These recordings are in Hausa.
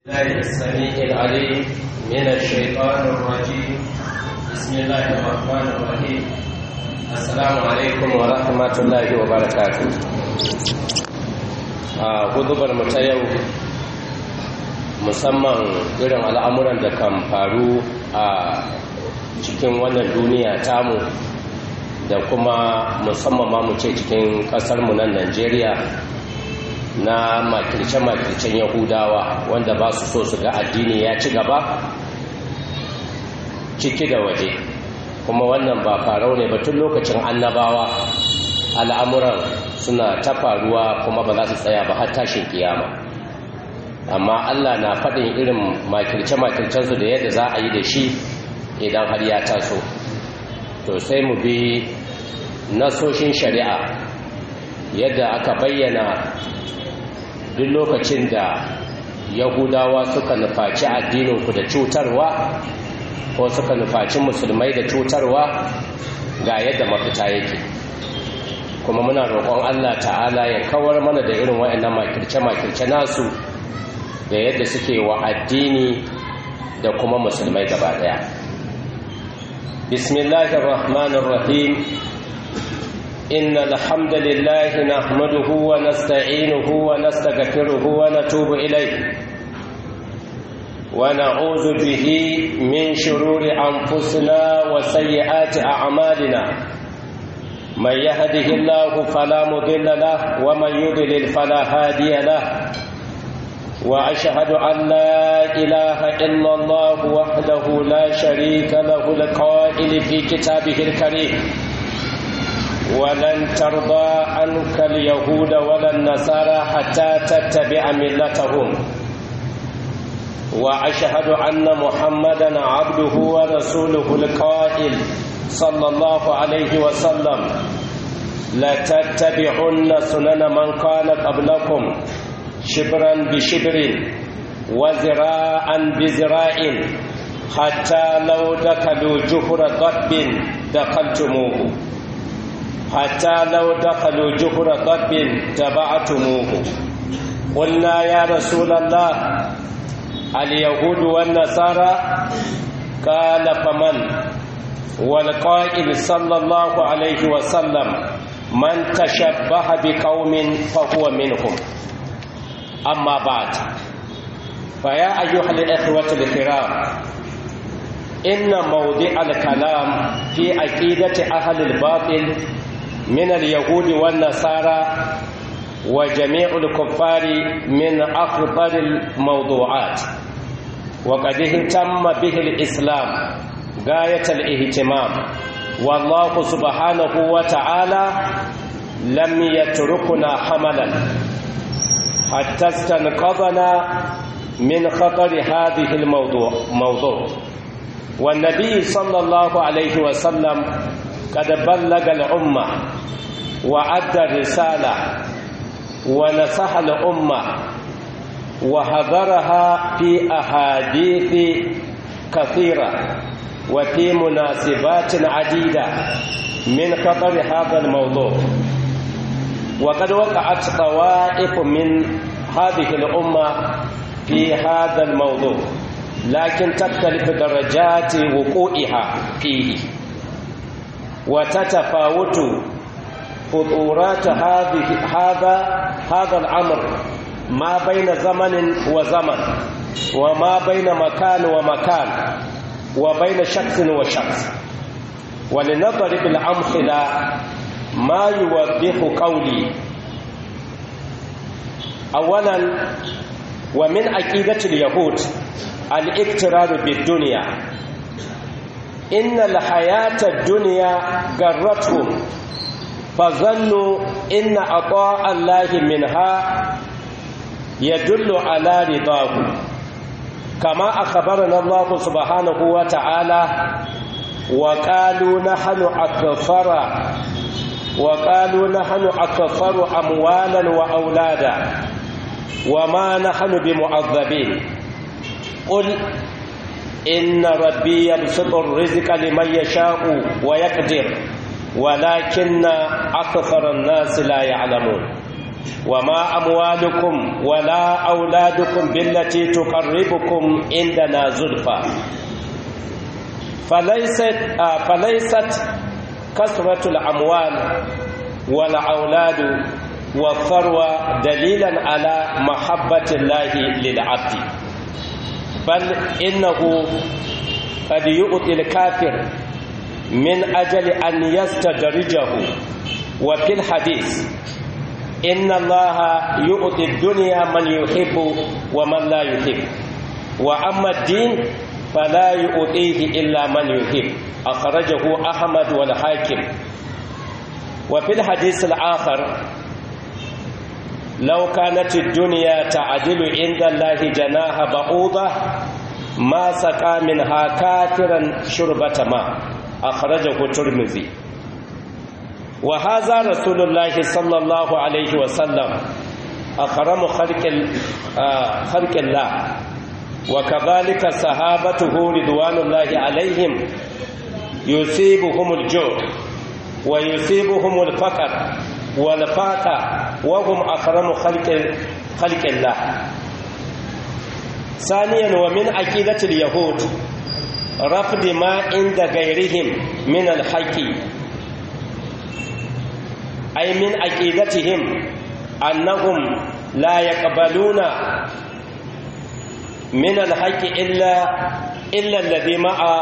الله السميع العليم من الشيطان الرجيم بسم الله الرحمن الرحيم السلام عليكم ورحمة الله وبركاته a hudubar mu ta yau musamman irin al'amuran da kan faru a cikin wannan duniya tamu da kuma musamman ma mu ce cikin ƙasarmu nan najeriya na makirce-makircen yahudawa wanda ba su so su ga addini ya ci gaba ciki da waje kuma wannan ba farau ne ba tun lokacin annabawa al'amuran suna ta faruwa kuma ba za su tsaya ba har tashin kiyama amma allah na faɗin irin makirce-makircensu da yadda za a yi da shi idan har ya taso to sai mu bi nasoshin shari'a yadda aka bayyana duk lokacin da yahudawa suka nufaci addininku da cutarwa ko suka nufaci musulmai da cutarwa ga yadda mafita yake kuma muna roƙon allah ta'ala ya kawar mana da irin waɗannan makirce-makirce nasu da yadda suke wa addini da kuma musulmai gaba ɗaya bismillahir rahmanir rahim إن الحمد لله نحمده ونستعينه ونستغفره ونتوب إليه ونعوذ به من شرور أنفسنا وسيئات أعمالنا من يهده الله فلا مضل له ومن يضلل فلا هادي له وأشهد أن لا إله إلا الله وحده لا شريك له القائل في كتابه الكريم ولن ترضى عنك اليهود ولا النصارى حتى تتبع ملتهم واشهد ان محمدا عبده ورسوله القائل صلى الله عليه وسلم لتتبعن سنن من كان قبلكم شبرا بشبر وذراعا بذراع حتى لو دخلوا جحر ضب دخلتموه حتى لو دخلوا جحر ضب تبعتموه قلنا يا رسول الله اليهود والنصارى قال فمن والقائل صلى الله عليه وسلم من تشبه بقوم فهو منهم أما بعد فيا أيها الإخوة الكرام إن موضع الكلام في عقيدة أهل الباطل من اليهود والنصارى وجميع الكفار من أخطر الموضوعات وقد اهتم به الإسلام غاية الاهتمام والله سبحانه وتعالى لم يتركنا حملا حتى استنقذنا من خطر هذه الموضوع موضوع والنبي صلى الله عليه وسلم قد بلغ الأمة وأدى الرسالة ونصح الأمة وحضرها في أحاديث كثيرة وفي مناسبات عديدة من خطر هذا الموضوع وقد وقعت طوائف من هذه الأمة في هذا الموضوع لكن تختلف درجات وقوعها فيه وتتفاوت خطورات هذه هذا هذا الامر ما بين زمن وزمن وما بين مكان ومكان وبين شخص وشخص ولنضرب الامثله ما يوضح قولي اولا ومن عقيده اليهود الاقترار بالدنيا إن الحياة الدنيا غرتهم فظنوا إن عطاء الله منها يدل على رضاه كما أخبرنا الله سبحانه وتعالى وقالوا نحن أكثر وقالوا نحن أكثر أموالا وأولادا وما نحن بمعذبين قل إن ربي يبسط الرزق لمن يشاء ويقدر ولكن أكثر الناس لا يعلمون وما أموالكم ولا أولادكم بالتي تقربكم عندنا زلفى فليست آه فليست كثرة الأموال والأولاد والثروة دليلا على محبة الله للعبد بل إنه قد يؤتي الكافر من أجل أن يستدرجه وفي الحديث إن الله يؤتي الدنيا من يحب ومن لا يحب وأما الدين فلا يؤتيه إلا من يحب أخرجه أحمد والحاكم وفي الحديث الآخر لو كانت الدنيا تعدل عند الله جناح بعوضة ما سقى منها كافرا شربة ماء أخرجه الترمذي وهذا رسول الله صلى الله عليه وسلم أكرم خلق خلق الله وكذلك صحابته رضوان الله عليهم يصيبهم الجوع ويصيبهم الفقر والفاقة وهم أكرم خلق خلق الله ثانيا ومن عقيدة اليهود رفض ما عند غيرهم من الحق أي من عقيدتهم أنهم لا يقبلون من الحق إلا إلا الذي مع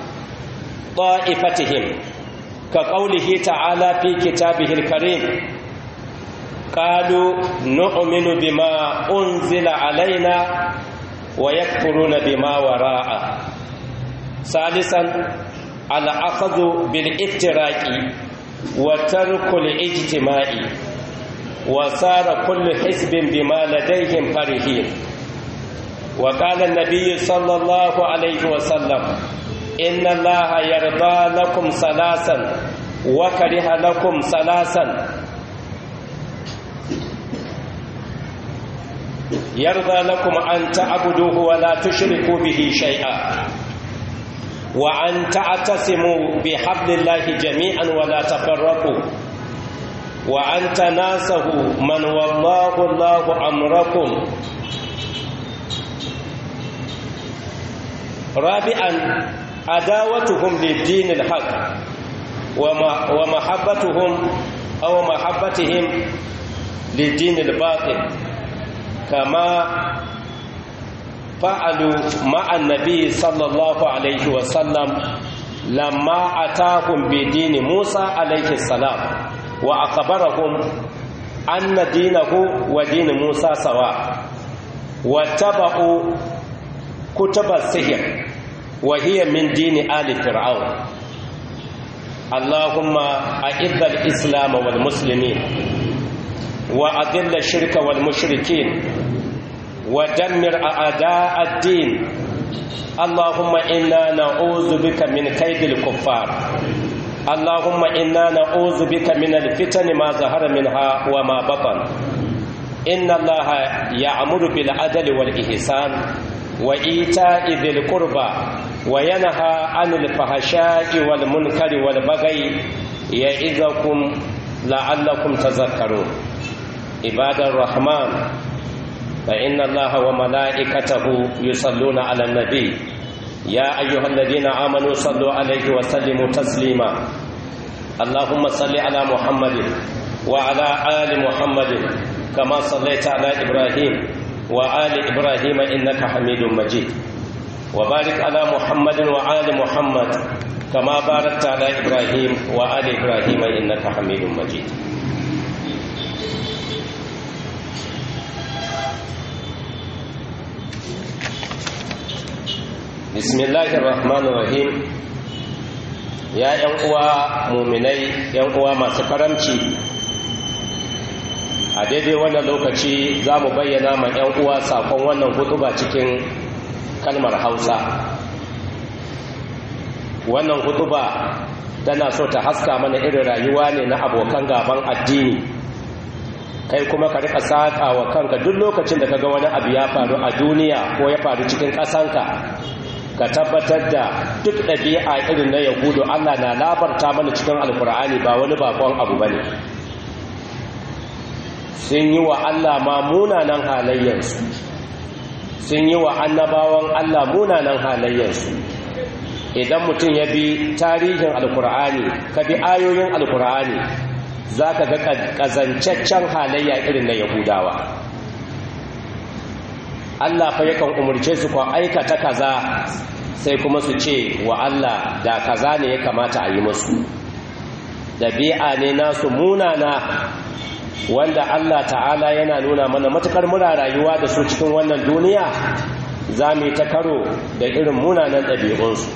طائفتهم كقوله تعالى في كتابه الكريم قالوا نؤمن بما أنزل علينا ويكفرون بما وراءه ثالثا الأخذ بالافتراق وترك الاجتماع وصار كل حزب بما لديهم فرحين وقال النبي صلى الله عليه وسلم إن الله يرضى لكم ثلاثا وكره لكم ثلاثا يرضى لكم أن تعبدوه ولا تشركوا به شيئا وأن تعتصموا بحبل الله جميعا ولا تفرقوا وأن تناسوا من والله الله أمركم رابعا عداوتهم للدين الحق ومحبتهم أو محبتهم للدين الباطل كما فعلوا مع النبي صلى الله عليه وسلم لما أتاهم بدين موسى عليه السلام وأخبرهم أن دينه ودين موسى سواء واتبعوا كتب السحر وهي من دين آل فرعون اللهم أعز الإسلام والمسلمين وأذل الشرك والمشركين ودمر أعداء الدين اللهم إنا نعوذ بك من كيد الكفار اللهم إنا نعوذ بك من الفتن ما ظهر منها وما بطن إن الله يأمر بالعدل والإحسان وإيتاء ذي القربى وينهى عن الفحشاء والمنكر والبغي يعظكم لعلكم تذكرون عباد الرحمن فإن الله وملائكته يصلون على النبي يا أيها الذين آمنوا صلوا عليه وسلموا تسليما اللهم صل على محمد وعلى آل محمد كما صليت على إبراهيم وآل إبراهيم إنك حميد مجيد وبارك على محمد وآل محمد كما باركت على إبراهيم وآل إبراهيم إنك حميد مجيد bismillahir rahmanir rahim ya yan uwa muminai yan uwa masu karamci a daidai wannan lokaci za mu bayyana ma yan uwa sakon wannan hutuba cikin kalmar hausa wannan hutuba tana so ta haska mana irin rayuwa ne na abokan gaban addini kai kuma ka rika saƙa wa kanka duk lokacin da kaga wani abu ya faru a duniya ko ya faru cikin ƙasanka ka tabbatar da duk ɗabi'a irin na yahudu allah na labarta mana cikin alkur'ani ba wani bakon abu ba ne sun yi wa Allah ma munanan halayyarsu sun yi wa annabawan Allah munanan halayyarsu idan mutum ya bi tarihin alkur'ani ka bi ayoyin alkur'ani za ka ga ƙazancaccen halayya irin na yahudawa Allah fa yakan umarce su kwa aikata kaza sai kuma su ce wa Allah da kaza ne ya kamata a yi musu ɗabi'a ne nasu munana wanda Allah ta'ala yana nuna mana matukar muna rayuwa da su cikin wannan duniya za mu yi ta karo da irin munanan ɗabi'unsu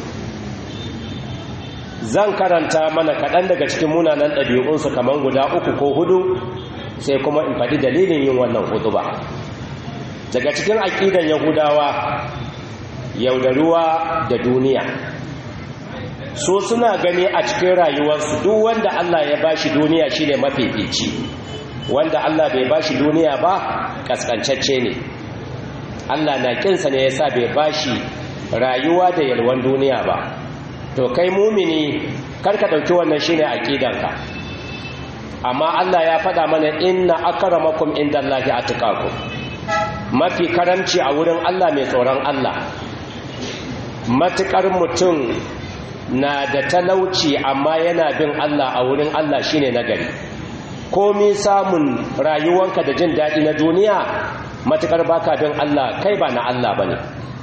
zan karanta mana kaɗan daga cikin munanan ɗabi'unsu kamar guda uku ko hudu sai kuma in faɗi dalilin yin wannan hudu ba daga cikin aƙidan yahudawa yaudaruwa da duniya so suna gani a cikin rayuwarsu duk wanda Allah ya bashi duniya shine mafifici wanda Allah bai bashi duniya ba kaskancacce ne Allah na kinsa ne yasa bai bashi rayuwa da yalwan duniya ba to kai mumini karka dauki wannan shine aqidanka amma Allah ya faɗa mana inna akramakum indallahi atqakum mafi karamci a wurin Allah mai tsoron Allah matukar mutum na da talauci amma yana bin Allah a wurin Allah shine nagari komi samun rayuwanka da jin daɗi na duniya matukar baka bin Allah kai ba na Allah bane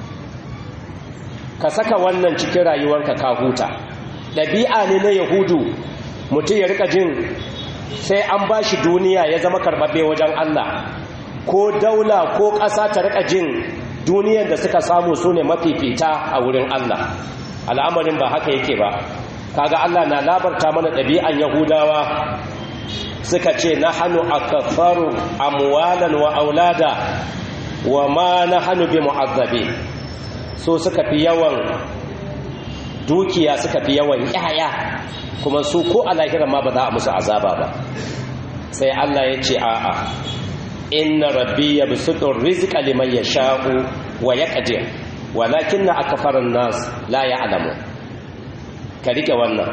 ka saka wannan cikin rayuwarka ka huta ɗabi'a ne na yahudu mutum ya rika jin sai an bashi duniya ya zama karɓaɓɓe wajen Allah ko daula ko ƙasa ta rika jin duniyar da suka samu su ne mafifita a wurin Allah al'amarin ba haka yake ba kaga Allah na labarta mana ɗabi'an yahudawa suka ce na hannu a kafaru amwalan wa aulada wa ma na hannu bi mu'azzabe so suka fi yawan dukiya suka fi yawan yaya kuma su ko a lahirar ma ba za a musu azaba ba sai Allah ya ce a'a inna rabbi yabsutu rizqa liman yasha'u wa yaqdir walakinna akfaran nas la ya'lamu ka rike wannan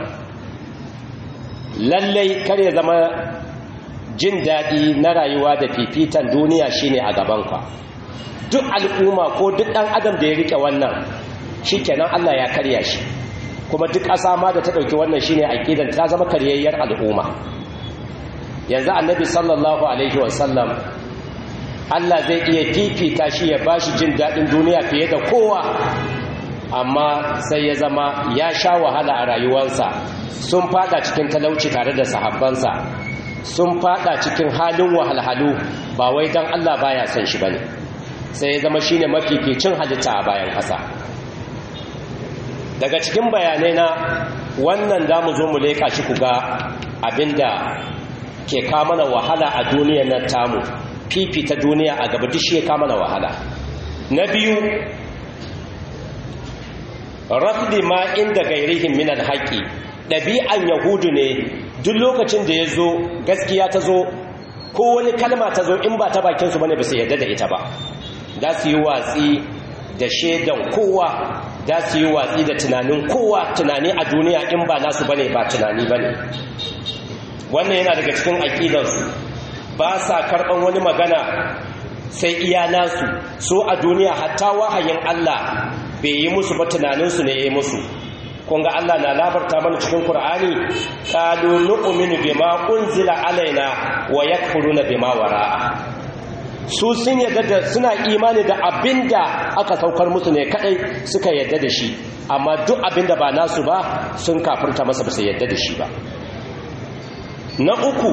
lallai kar ya zama jin daɗi na rayuwa da fifitan duniya shine a gabanka duk al'umma ko duk ɗan adam da ya rike wannan shikenan Allah ya karya shi kuma duk ƙasa ma da ta ɗauki wannan shine aqidan ta zama karyayyar al'umma yanzu annabi sallallahu alaihi wasallam Allah zai iya fifita shi ya bashi jin daɗin duniya fiye da kowa amma sai ya zama ya sha wahala a rayuwarsa sun fada cikin talauci tare da sahabbansa sun fada cikin halin wahalhalu ba wai don Allah baya son shi bane sai ya zama shine mafificin halitta a bayan ƙasa daga cikin bayanai na wannan za mu zo mu leƙa shi ku ga abinda ke kamana wahala a duniyar nan tamu fifita duniya a gaba duk shi ya kama na wahala na biyu rafdi ma inda gairihin minan haƙi ɗabi'an yahudu ne duk lokacin da ya zo gaskiya ta zo ko wani kalma ta zo in ba ta bakinsu bane ba su yarda da ita ba za su yi watsi da shaidan kowa za su yi watsi da tunanin kowa tunani a duniya in ba nasu bane ba tunani bane wannan yana daga cikin aƙidansu ba sa karɓan wani magana sai iya nasu so a duniya hatta wahayin Allah bai yi musu ba tunaninsu ne ya yi musu kunga Allah na labarta mana cikin Kur'ani qalu nu'minu bima unzila alaina wa yakfuruna bima wara'a su sun yadda da suna imani da abinda aka saukar musu ne kadai suka yadda da shi amma duk abinda ba nasu ba sun kafirta masa ba su yadda da shi ba na uku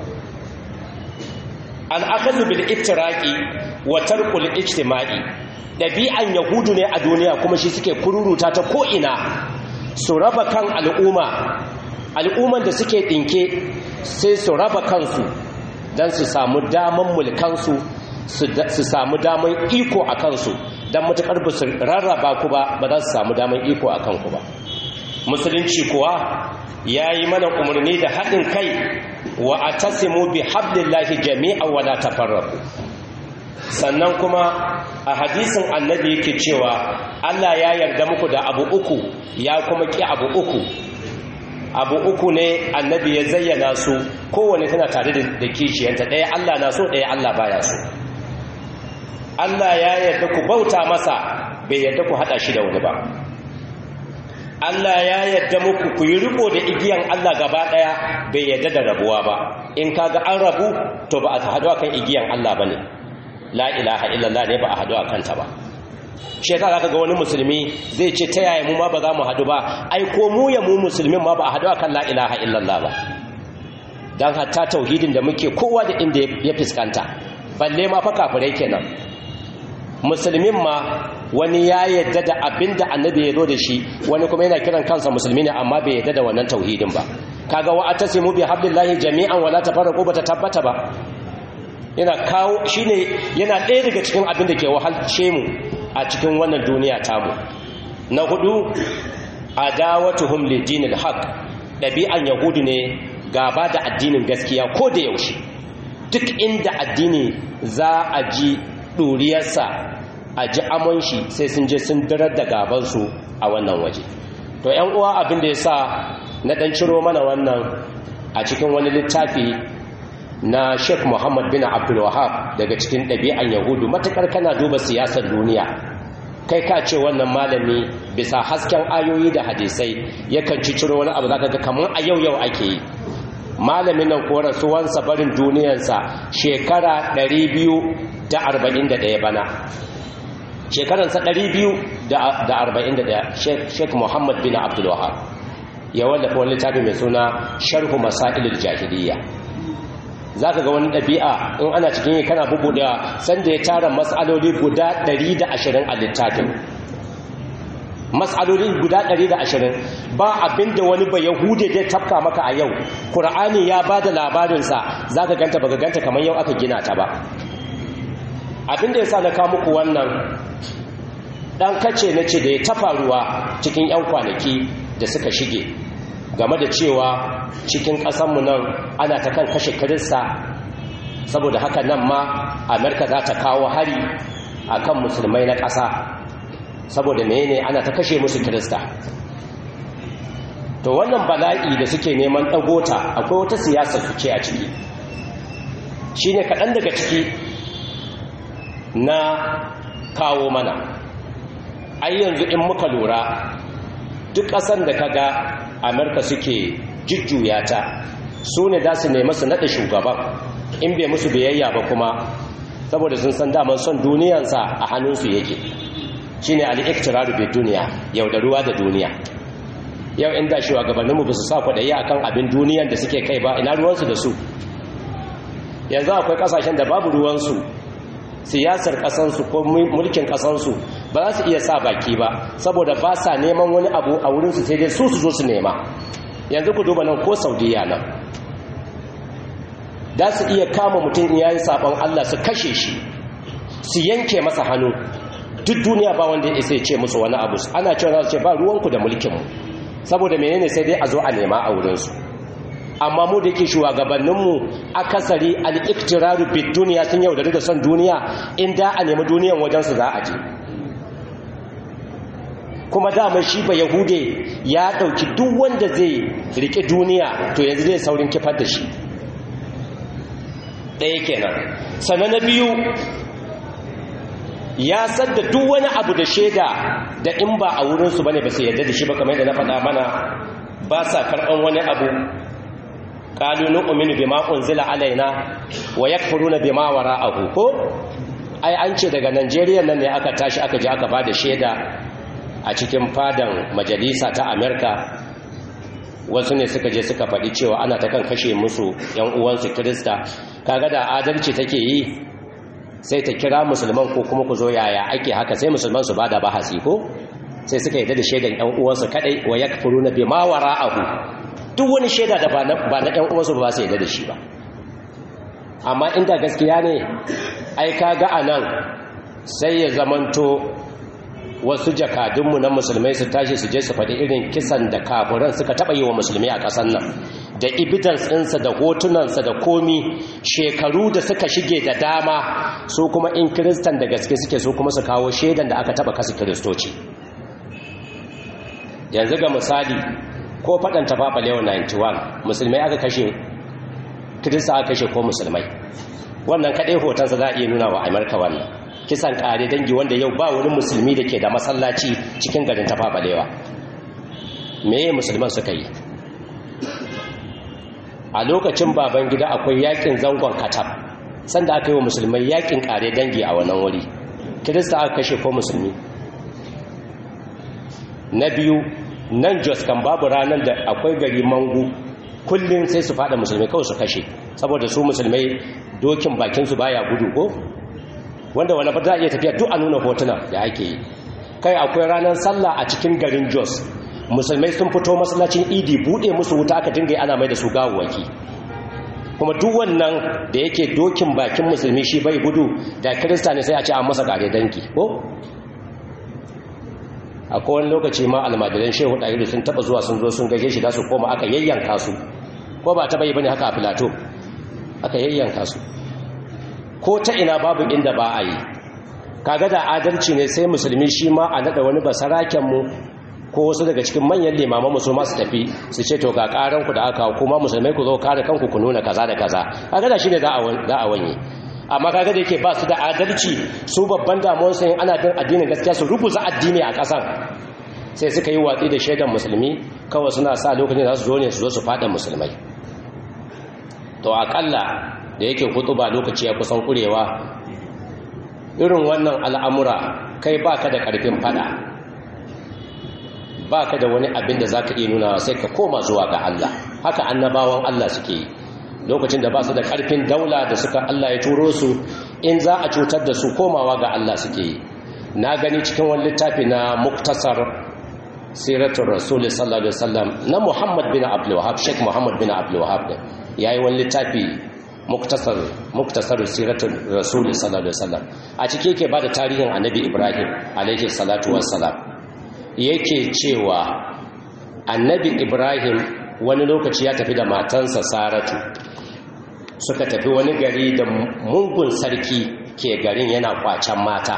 al'akazu bil iftiraki wa tarkul ijtima'i ɗabi'an yahudu ne a duniya kuma shi suke kururuta ta ko'ina su raba kan al'umma al'umman da suke ɗinke sai su raba kansu don su samu daman mulkansu su samu daman iko a kansu don matuƙar ba su rarraba ku ba ba za su samu daman iko a kanku ba musulunci kuwa ya yi mana umarni da haɗin kai wa a tasimu bi hablillahi jami'a wa la tafarraku sannan kuma a hadisin annabi yake cewa Allah ya yarda muku da abu uku ya kuma ki abu uku abu uku ne annabi ya zayyana su kowane tana tare da kishiyanta ɗaya Allah na so ɗaya Allah baya so Allah ya yarda ku bauta masa bai yarda ku haɗa shi da wani ba Allah ya yarda muku ku yi riko da igiyan Allah gaba ɗaya bai yarda da rabuwa ba in kaga an rabu to ba a haɗu akan igiyan Allah bane la ilaha illallah ne ba a haɗu akan ta ba shekara kaga wani musulmi zai ce ta yaya mu ma ba za mu haɗu ba ai ko mu ya mu musulmin ma ba a haɗu akan la ilaha illallah ba dan hatta tauhidin da muke kowa da inda ya fuskanta balle ma fa kafirai kenan musulmin ma wani ya yadda da abinda annabi ya zo da shi wani kuma yana kiran kansa musulmi ne amma bai yadda da wannan tauhidin ba kaga wa atasimu bi hablillahi jami'an wala tafarraqu bata tabbata ba yana kawo shine yana ɗaya daga cikin abin da ke wahalce mu a cikin wannan duniya tamu na hudu adawatuhum lidinil haqq dabi'an yahudu ne gaba da addinin gaskiya ko da yaushe duk inda addini za a ji ɗuriyarsa a ji amon shi sai sun je sun darar da gabansu a wannan waje to yan uwa abin da ya sa na ɗan ciro mana wannan a cikin wani littafi na sheikh muhammad bin abdulwahab daga cikin ɗabi'an yahudu matuƙar kana duba siyasar duniya kai ka ce wannan malami bisa hasken ayoyi da hadisai yakan ci ciro wani abu zaka ga kamar a yau yau ake yi malamin nan ko rasuwansa barin duniyarsa shekara 241 bana shekaransa 241 sheikh muhammad bin abdulwahab ya wallafa wani littafi mai suna sharhu masailul jahiliya za ka ga wani ɗabi'a in ana cikin yi kana bubuɗewa sanda ya tara matsaloli guda 120 a littafin matsaloli guda 120 ba abinda wani ba yahude zai tafka maka a yau ƙur'ani ya ba da labarinsa za ka ganta ba ganta kamar yau aka gina ta ba abinda ya sa na kawo muku wannan ɗan kace na ce da ya tafa ruwa cikin 'yan kwanaki da suka shige game da cewa cikin ƙasanmu nan ana ta kan kashe kirista saboda haka nan ma amerika za ta kawo hari a kan musulmai na ƙasa saboda mene ana ta kashe musu kirista to wannan bala'i da suke neman ɗagota akwai wata siyasa su ce a ciki shi ne kaɗan daga ciki na kawo mana ai yanzu in muka lura duk ƙasar da ka ga amurka suke jujjuya ta su ne za su nemi su naɗa shugaban in bai musu biyayya ba kuma saboda sun san daman son duniyansa a hannunsu yake shi ne al'iktiraru bai duniya yau da ruwa da duniya yau inda shugabanninmu ba su sa kwaɗayi a kan abin duniyan da suke kai ba ina ruwansu da su yanzu akwai ƙasashen da babu ruwansu siyasar ƙasansu ko mulkin ƙasansu ba za su iya sa baki ba saboda ba sa neman wani abu a wurinsu sai dai su su zo su nema yanzu ku duba nan ko saudiya nan za su iya kama mutum ya yi sabon allah su kashe shi su yanke masa hannu duk duniya ba wanda ya isa ce musu wani abu ana cewa za su ce ba ruwanku da mulkinmu saboda menene sai dai a zo a nema a wurinsu amma mu da yake shugabanninmu akasari al'iktiraru bid duniya sun yaudari da son duniya inda a nemi duniyan wajensu za a je kuma dama shi ba yahude ya ɗauki duk wanda zai riƙe duniya to yanzu zai saurin kifar da shi ɗaya kenan sannan na biyu ya sadda duk wani abu da shaida da in ba a wurinsu ba ne ba su yarda da shi ba kamar yadda na faɗa mana ba sa karɓan wani abu qalu nu'minu bima unzila alaina wa yakfuruna bima wara'ahu ko ai an ce daga Najeriya nan ne aka tashi aka je aka bada shaida a cikin fadan majalisa ta Amerika wasu ne suka je suka faɗi cewa ana ta kan kashe musu yan uwansu Kirista kaga da adalci take yi sai ta kira musulman ko kuma ku zo yaya ake haka sai musulman su bada bahasi ko sai suka yi da shaidan yan uwansu kadai wa yakfuruna bima wara'ahu duk wani shaida da ba na ɗan uwansu ba su yadda da shi ba amma inda gaskiya ne ai kaga a nan sai ya zamanto wasu jakadunmu na musulmai su tashi su je su faɗi irin kisan da kafuran suka taɓa yi wa musulmi a ƙasar nan da evidence ɗinsa da hotunansa da komi shekaru da suka shige da dama su kuma in kiristan da gaske suke su kuma su kawo shaidan da aka taɓa kasa kiristoci yanzu ga misali ko faɗan tafafa lewa 91 musulmai aka kashe kirista aka kashe ko musulmai wannan kaɗai hotonsa za a iya nuna wa amurka wannan kisan ƙare dangi wanda yau ba wani musulmi da ke da masallaci cikin garin tafafa lewa meye musulman suka yi a lokacin baban gida akwai yakin zangon katab sanda aka yi wa musulmai yakin ƙare dangi a wannan wuri kirista aka kashe ko musulmi na biyu nan jos kan babu ranar da akwai gari mangu kullum sai su fada musulmai kawai su kashe saboda su musulmai dokin bakinsu baya gudu ko wanda wani fata iya tafiya duk a nuna hotuna da ake yi kai akwai ranar sallah a cikin garin jos musulmai sun fito masallacin idi bude musu wuta aka dinga ana mai da su gawuwaki kuma duk wannan da yake dokin bakin musulmi shi bai gudu da kirista ne sai a ce an masa kare danki ko a kowane lokaci ma almajiran shehu ɗahiru sun taɓa zuwa sun zo sun gaje shi da su koma aka yayyanka su ko ba taɓa yi bane haka a filato aka yayyanka su ko ta ina babu inda ba a yi kaga da adalci ne sai musulmi shi ma a naɗa wani basaraken mu ko wasu daga cikin manyan limaman musulma su tafi su ce to ga ƙaranku da aka kuma musulmai ku zo kare kanku ku nuna kaza da kaza kaga da shine za a wanye amma kaga da yake ba su da adalci su babban damuwar sun ana bin addinin gaskiya su rubuta addini a ƙasan sai suka yi watsi da shaidan musulmi kawai suna sa lokacin da su zo ne su zo su fada musulmai to akalla da yake ba lokaci ya kusan kurewa irin wannan al'amura kai baka da ƙarfin fada baka da wani abin da zaka iya nuna sai ka koma zuwa ga Allah haka annabawan Allah suke yi lokacin da ba su da ƙarfin daula da suka Allah ya turo su in za a cutar da su komawa ga Allah suke yi na gani cikin wani littafi na muktasar siratun rasulun sallallahu alaihi wasallam na muhammad bin abdullahab sheik muhammad bin abdullahab ya yi wani littafi muktasar muktasar siratun rasulun sallallahu alaihi wasallam a ciki yake ba da tarihin annabi ibrahim alaihi salatu wassalam yake cewa annabi ibrahim wani lokaci ya tafi da matansa saratu suka tafi wani gari da mungun sarki ke garin yana kwacen mata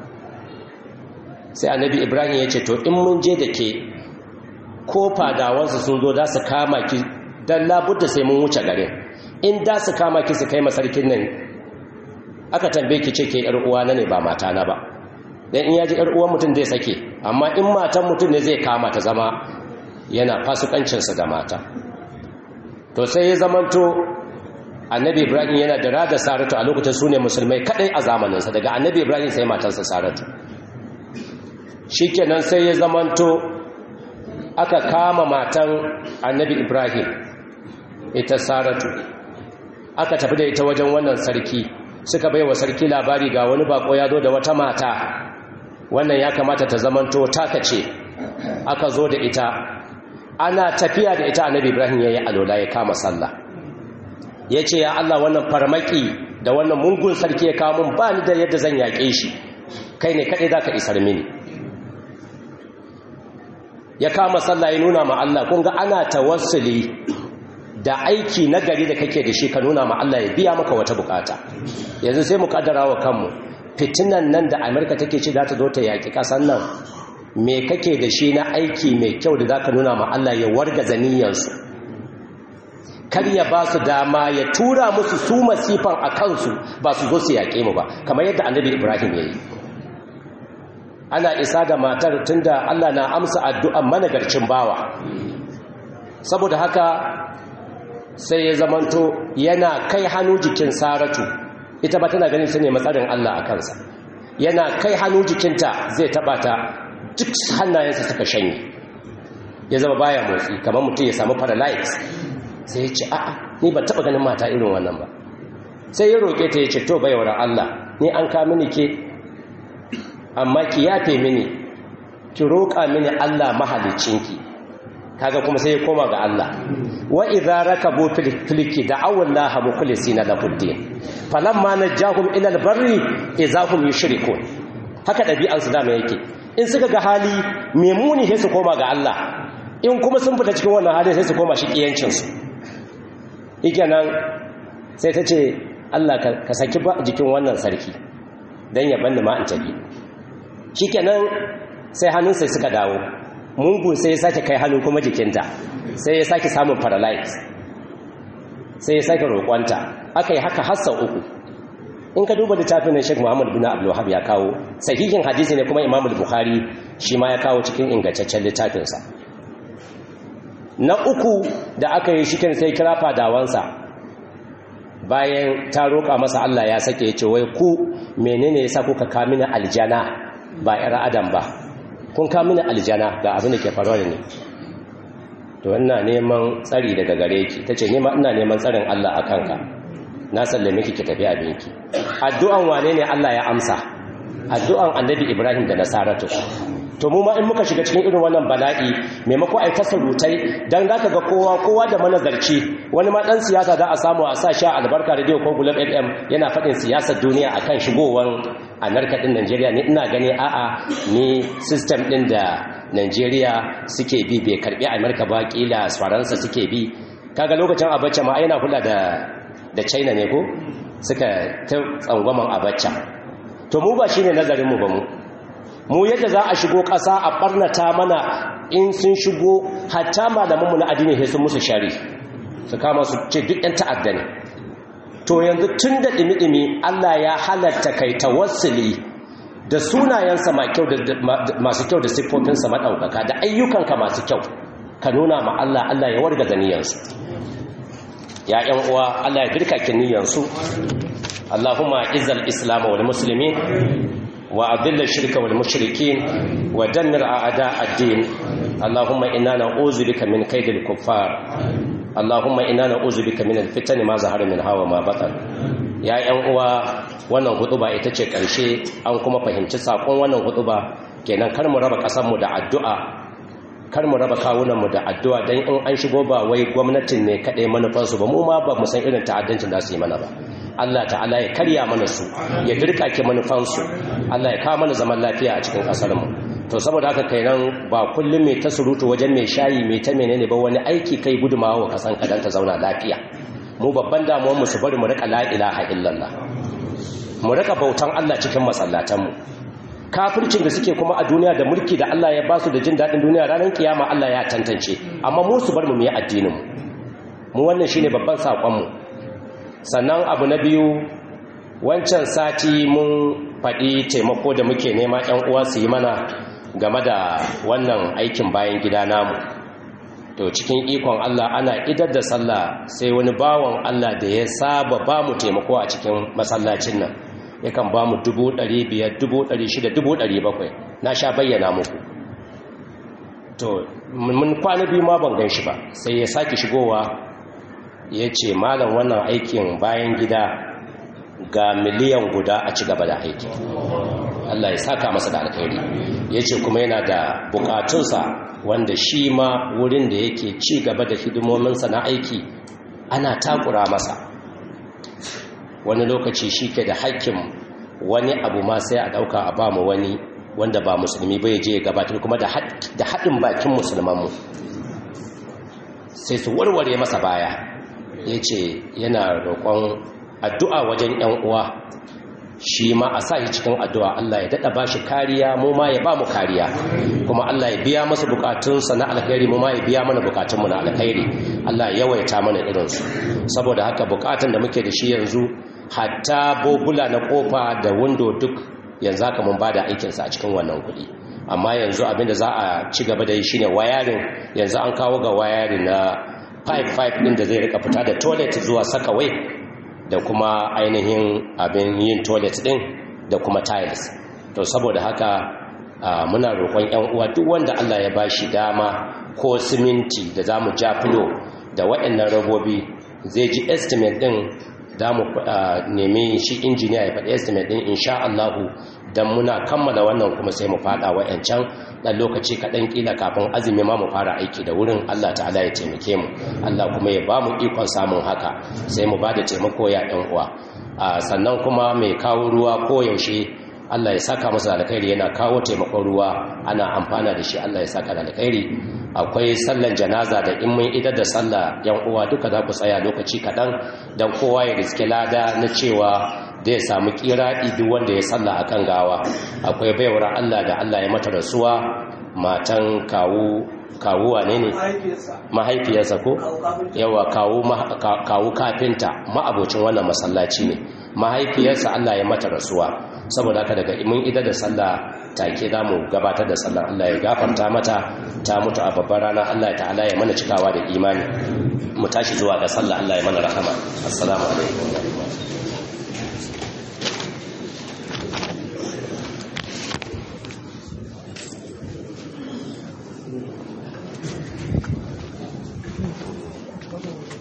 sai annabi ibrahim ya ce to in mun je da ke ko fadawansu sun zo da su kama ki don labudda sai mun wuce garin in da su kama ki su kai masarkin nan aka tambaye ki ce ke uwa na ne ba mata na ba don in yaji uwan mutum zai sake amma in matan mutum ne zai kama ta zama yana fasukancinsa da mata to sai ya zamanto annabi ibrahim yana da rada saratu a lokacin su ne musulmai kadai a zamaninsa daga annabi ibrahim sai matansa saratu shikenan sai ya zamanto aka kama matan annabi ibrahim ita saratu aka tafi da ita wajen wannan sarki suka bai wa sarki labari ga wani bako ya zo da wata mata wannan ya kamata ta zamanto taka ce aka zo da ita ana tafiya da ita annabi ibrahim ya yi alola ya kama sallah ya ce ya allah wannan farmaki da wannan mungun sarki ya kawo mun ba ni da yadda zan yaƙe shi kai ne kaɗai za ka isar mini ya kama sallah ya nuna ma Allah kun ga ana tawassuli da aiki na gari da kake da shi ka nuna ma Allah ya biya maka wata bukata yanzu sai mu kaddara wa kanmu fitinan nan da Amerika take ci za ta zo ta yaki kasan nan me kake da shi na aiki mai kyau da zaka nuna ma Allah ya warga zaniyansu kar ya ba su dama ya tura musu su masifan a kansu ba su zo su yaƙe mu ba kamar yadda annabi Ibrahim ya yi ana isa da matar tunda Allah na amsa addu'an managarcin bawa saboda haka sai ya zamanto yana kai hannu jikin saratu ita ba tana ganin su ne matsarin Allah a kansa yana kai hannu jikinta zai taba ta duk hannayensa suka shanye ya zama baya motsi kamar mutum ya samu paralyze sai ya ce a'a ni ba taba ganin mata irin wannan ba sai ya roƙe ta ya ce to baiwar Allah ni an ka mini ke amma ki yafe mini ki roƙa mini Allah mahalicinki kaga kuma sai ya koma ga Allah wa idza rakabu fil filki da'aw Allah mukhlisina lahu din falamma najahum ila albarri idza hum yushrikun haka dabi'an su dama yake in suka ga hali memuni sai su koma ga Allah in kuma sun fita cikin wannan hali sai su koma shi kiyancin su nan sai ta ce Allah ka saki jikin wannan sarki dan ya banni ma in tabi shikenan sai hannunsa suka dawo mungun sai ya sake kai hannu kuma jikinta sai ya sake samun paralyze sai ya sake roƙonta aka yi haka hassa uku in ka duba littafin na Sheikh Muhammad bin Abdul Wahhab ya kawo sahihin hadisi ne kuma Imam Bukhari shi ma ya kawo cikin ingantaccen littafinsa na uku da aka yi shikin sai kira fadawansa bayan ta roƙa masa Allah ya sake ya ce wai ku menene yasa kuka kamina aljana ba ƴar adam ba kun kamina aljana ga abin da ke faruwa ne to ina neman tsari daga gare ki tace ni ma ina neman tsarin Allah a kanka na sallame ki ki tafi abinki addu'an wane ne Allah ya amsa addu'an annabi Ibrahim da Nasaratu to mu ma in muka shiga cikin irin wannan bala'i maimako ai tasarutai dan zaka ga kowa kowa da manazarci wani ma dan siyasa da a samu a sa sha albarka radio ko gulab FM yana fadin siyasar duniya akan shigowan America din Najeriya ne ina gani a'a ni system din da Najeriya suke bi bai karbi America ba kila Faransa suke bi kaga lokacin Abacha ma yana kula da da China ne ko suka ta tsangwaman Abacha to mu ba shine nazarin mu ba mu mu yadda za a shigo ƙasa a ɓarnata mana in sun shigo hatta malamanmu na addini sai sun musu shari su kama su ce duk 'yan ta'adda ne to yanzu tun da ɗimi-ɗimi Allah ya halatta kai tawassuli da sunayensa masu kyau da siffofinsa maɗaukaka da ayyukanka masu kyau ka nuna ma Allah Allah ya warga niyyarsu ya ‘yan uwa Allah ya dirka ki niyyarsu Allahumma izal islam wal muslimin وأذل الشرك والمشركين ودمر أعداء الدين اللهم إنا نعوذ بك من كيد الكفار اللهم إنا نعوذ بك من الفتن ما ظهر منها وما بطن ya ‘yan uwa wannan hutuba ita ce ƙarshe an kuma fahimci saƙon wannan hutuba kenan kar mu raba ƙasarmu da addu'a kar mu raba kawunanmu da addu'a don in an shigo ba wai gwamnatin ne kaɗai manufansu ba mu ma ba mu san irin ta'addancin da su yi mana ba Allah ta'ala ya karya mana su ya dirkake manufansu Allah ya kawo mana zaman lafiya a cikin ƙasarmu to saboda haka kai nan ba kullum mai ta surutu wajen mai shayi mai ta menene ba wani aiki kai gudumawa wa kasan kadan ta zauna lafiya mu babban damuwar mu su bari mu rika la ilaha illallah mu rika bautan Allah cikin masallatanmu kafircin da suke kuma a duniya da mulki da Allah ya ba su da jin daɗin duniya ranar kiyama Allah ya tantance amma mu su bar mu yi addinin mu mu wannan shine babban sakon mu sannan abu na biyu wancan sati mun faɗi taimako da muke nema ‘yan uwa su yi mana game da wannan aikin bayan gida namu to cikin ikon Allah ana idar da sallah sai wani bawan Allah da ya saba ba mu taimako a cikin masallacin nan yakan ba mu dubu ɗari biyar dubu ɗari shida dubu ɗari bakwai na sha bayyana muku to mun kwana biyu ma ban gan shi ba sai ya sake shigowa ya ce malam wannan aikin bayan gida ga miliyan guda a ci gaba da aiki Allah ya saka masa da alkhairi ya ce kuma yana da bukatunsa wanda shi ma wurin da yake ci gaba da hidimominsa na aiki ana takura masa wani lokaci shi ke da hakkin wani abu ma sai a ɗauka a ba mu wani wanda ba musulmi bai je gabatar kuma da haɗin bakin musulmanmu sai su warware masa baya ya ce yana roƙon addu'a wajen ‘yan uwa shi ma a sa shi cikin addu'a Allah ya daɗa ba shi kariya mu ma ya ba mu kariya kuma Allah ya biya masa bukatunsa na alkhairi mu ma ya biya mana bukatunmu na alkhairi Allah ya yawaita mana irinsu saboda haka bukatun da muke da shi yanzu hatta bobula na kofa da windo duk yanzu haka mun ba da aikinsa a cikin wannan kuɗi amma yanzu abinda za a ci gaba da yi shine wayarin yanzu an kawo ga wayarin na pipe pipe ɗin da zai rika fita da toilet zuwa sakawai da kuma ainihin abin yin toilet din da kuma tiles to saboda haka muna roƙon ƴan uwa duk wanda Allah ya bashi dama ko siminti da zamu ja filo da waɗannan rabobi zai ji estimate din da mu nemi shi injiniya ya faɗi estimate din insha Allah dan muna kammala wannan kuma sai mu fada wayancan dan lokaci kaɗan kila kafin azumi ma mu fara aiki da wurin Allah ta'ala ya taimake mu Allah kuma ya ba mu ikon samun haka sai mu ba da taimako ya ɗan uwa sannan kuma mai kawo ruwa ko yaushe Allah ya saka masa alkhairi yana kawo taimakon ruwa ana amfana da shi Allah ya saka da alkhairi akwai sallan janaza da in mun idar da sallah yan uwa duka za ku tsaya lokaci kaɗan don kowa ya riske lada na cewa da ya samu kiraɗi duk wanda ya salla a kan gawa akwai baiwar Allah da Allah ya mata rasuwa matan kawu kawu wane ne mahaifiyarsa ko yawa kawu kawu kafinta ma'abocin wannan masallaci ne mahaifiyarsa Allah ya mata rasuwa saboda haka daga mun ida da sallah take za mu gabatar da sallah Allah ya gafarta mata ta mutu a babbar rana Allah ta'ala ya mana cikawa da imani mu tashi zuwa ga sallah Allah ya mana rahama assalamu alaikum Thank you.